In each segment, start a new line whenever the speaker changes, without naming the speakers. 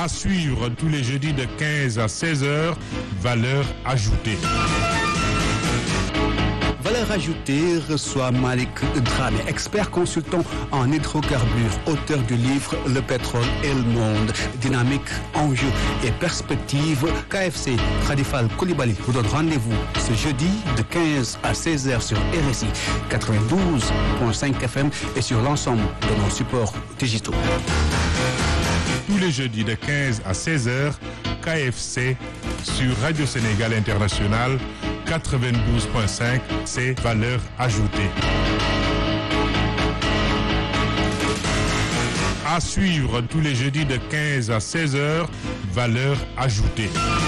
À suivre tous les jeudis de 15 à 16 heures, valeur ajoutée.
Valeur ajoutée reçoit Malik Dramé, expert consultant en hydrocarbures, auteur du livre Le pétrole et le monde, dynamique, enjeux et perspectives. KFC, Khadifal Koulibaly vous donne rendez-vous ce jeudi de 15 à 16 heures sur RSI 92.5 FM et sur l'ensemble de nos supports digitaux.
Tous les jeudis de 15 à 16 heures, KFC sur Radio Sénégal International 92.5, c'est valeur ajoutée. À suivre tous les jeudis de 15 à 16 heures, valeur ajoutée.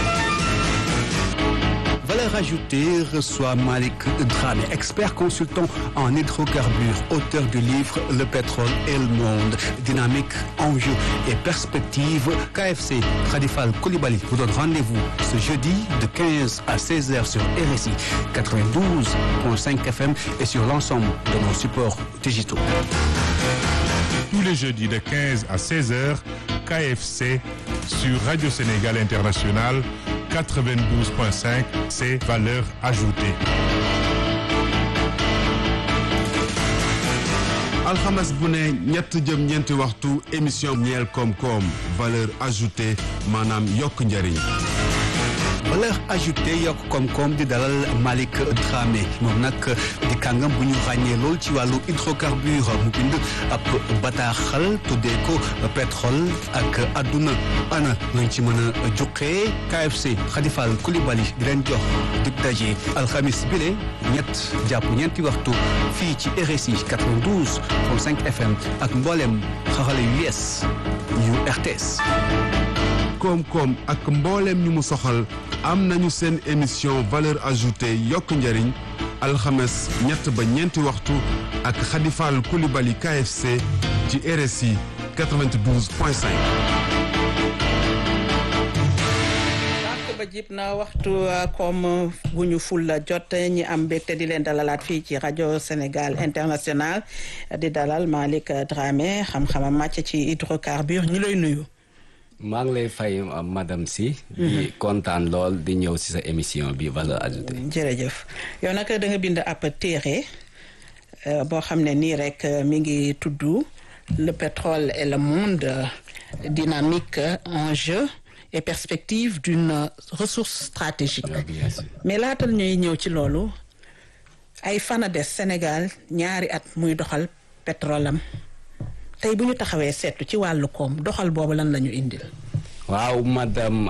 Valeur ajoutée reçoit Malik Dramé, expert consultant en hydrocarbures, auteur du livre Le pétrole et le monde, dynamique, enjeux et perspectives. KFC, Khadifal Koulibaly vous donne rendez-vous ce jeudi de 15 à 16 heures sur RSI 92.5 FM et sur l'ensemble de nos supports digitaux.
Tous les jeudis de 15 à 16 heures, KFC sur Radio Sénégal International 92.5, c'est valeur ajoutée.
alxames bu ne ñett jëm ñeenti waxtu émission ñeel koom-koom valeur ajoutée maanaam yokk njëriñ.
valeur ajoutée yokk koom-koom di dalal Malik Dramé moom nag di kàngam bu ñu ràññee lool ci wàllu hydrocarbure mu bind ab bataaxal tuddee ko pétrole ak adduna ana lañ ci mën a juqee KFC Khadifal Koulibaly di leen jox dig daje alxamis bile ñett jàpp ñeenti waxtu fii ci RSI 92.5 FM ak mboolem xarale yu yees yu RTS.
koom-koom ak mbooleem ñu mu soxal am nañu seen émission valeur ajoutée yokk njëriñ alxames ñett ba ñeenti waxtu ak Khadifal Koulibaly KFC ci RSI 92.5.
ba jib na waxtu comme bu ñu ful jot ñi am mbégte di leen dalalaat fii ci rajo Sénégal international di dalal Malik Dramé xam-xamam màcc ci hydrocarbure ñu lay nuyu.
maa ngi lay fay madame si di kontaan lool di ñëw ci sa émission bi valeur ajoutée
jërëjëf yow nag da nga bind ab téere boo xam ne nii rek mi ngi tudd le pétrole et le monde dynamique enjeu et perspective d'une ressource stratégique mais laatal ñuy ñëw ci loolu ay fana des Sénégal ñaari at muy doxal pétrole am tey bu ñu taxawee seetu ci wàllu koom doxal boobu lan la ñu indil.
waaw madame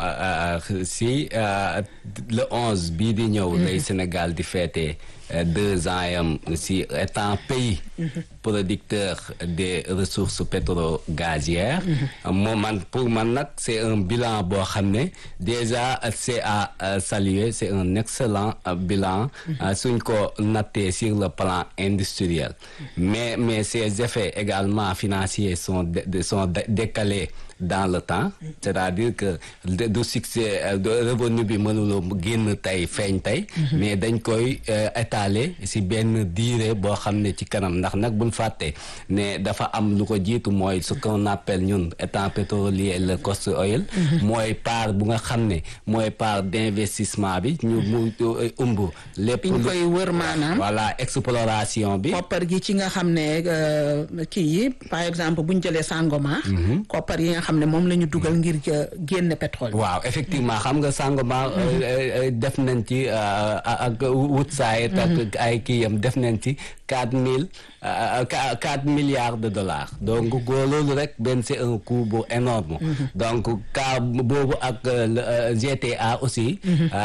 si le onze bii di ñëw lay Sénégal di fêter deux ans yam si étant pays producteur des ressources pétro-gazières moom man pour man nag c'est un bilan boo xam ne déjà c'est à saluer c'est un excellent bilan suñ ko nattee sur le plan industriel mais mais ces effets également financiers sont sont décalés dans le temps c'est-à-dire que du succès de revenu bi mënuloo génn tey feeñ tey mais dañ koy étaler si benn durée boo xam ne ci kanam ndax nag buñ fàtte ne dafa am lu ko jiitu mooy ce qu'on appelle ñun étant pétrolier le cost oil mooy part bu nga xam ne mooy part d'investissement bi ñu mu ëmb lépp
ñu koy wër maanaam
voilà exploration bi
koppar gi ci nga xam ne kii yi par exemple buñ jëlee Sangomar koppar yi nga xam ne moom la ñu dugal ngir génne pétrole
waaw effectivement xam nga Sangomar def nañ ci ak Woodside ak ay kii yam def nañ ci quatre mille quatre milliards de dollars donc loolu rek benn c'est un coût bu énorme donc cas boobu ak GTA aussi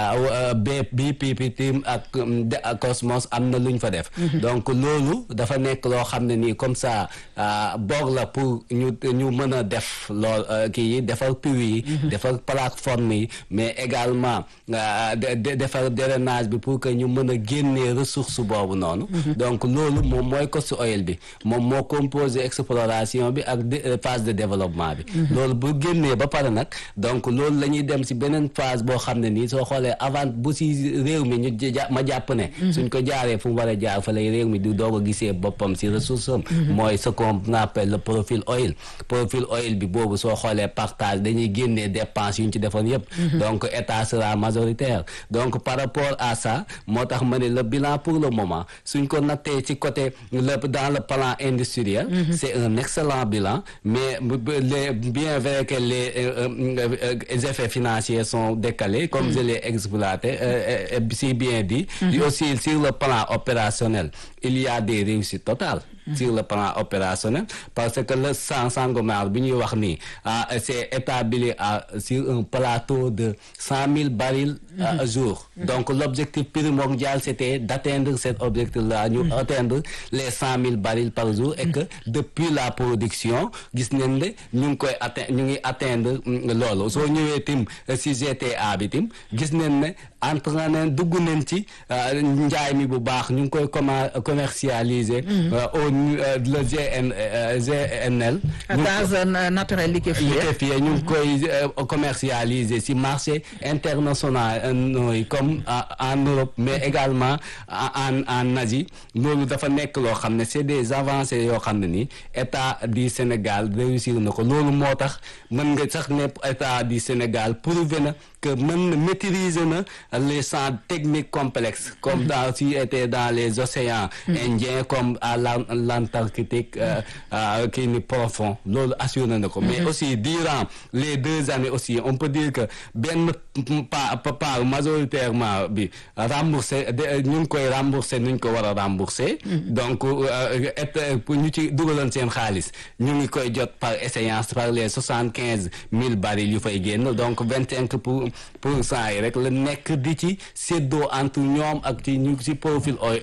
BP Team ak Cosmos am na lu ñu fa def donc loolu dafa nekk loo xam ne nii comme ça boog la pour ñu ñu mën a def lool kii yi defar puits yi defar plateforme yi mais également defar drainage bi pour que ñu mën a génnee ressource boobu noonu donc loolu moom mooy cost source oil bi moom moo composé exploration bi ak phase de développement bi loolu bu génnee ba pare nag donc loolu la ñuy dem si beneen phase boo xam ne nii soo xoolee avant bu si réew mi ñu ma jàpp ne suñ ko jaaree fu mu war a jaar fa lay réew mi di doog a gisee boppam si ressource am mooy ce qu'on appelle le profil oil profil oil bi boobu soo xoolee partage dañuy génnee dépenses yu ñu ci defoon yëpp donc état sera majoritaire donc par rapport à ça moo tax ma ne le bilan pour le moment suñ ko nattee ci côté le dans le plan industriel c'est un excellent bilan mais les bien vrai que les les effets financiers sont décalés comme je l'ai exploité si bien dit aussi sur le plan opérationnel il y a des réussites totales sur le plan opérationnel parce que le sang Sangomar bi ñuy wax nii c'est établi à sur un plateau de cent mille barils à jour donc l'objectif primordial c'était d'atteindre cet objectif là ñu atteindre les cent mille barils par jour et que depuis la production gis nañ ne ñu ngi koy atteindre ñu ngi atteindre loolu soo ñëwee tim si GTA bi tim gis nañ ne entre nañ dugg nañ ci njaay mi bu baax ñu ngi koy commer commercialiser au le GN GNL
gaz naturel liquéfié
liquéfié ñu ngi koy commercialiser si marché international nooy comme en Europe mais également en en Asie loolu dafa nekk loo xam ne c'est des avancées yoo xam ne ni état du Sénégal réussir na ko loolu moo tax mën nga sax ne état du Sénégal prouvé na que mën na maîtriser na les champs techniques complexes comme dans si était dans les océans Indiens comme à l'Antarctique kii ni profond loolu assuré na ko mais aussi durant les deux années aussi on peut dire que benn pa part majoritairement bi remboursé ñu ngi koy remboursé nu ñu ko war a remboursé donc pour ñu ci dugaloon seen xaalis ñu ngi koy jot par échéance par les soixante quinze mille barils yu fay génn donc vingt cinq pour pour cent yi rek la nekk di ci séddoo entre ñoom ak ci ñu ci profil oil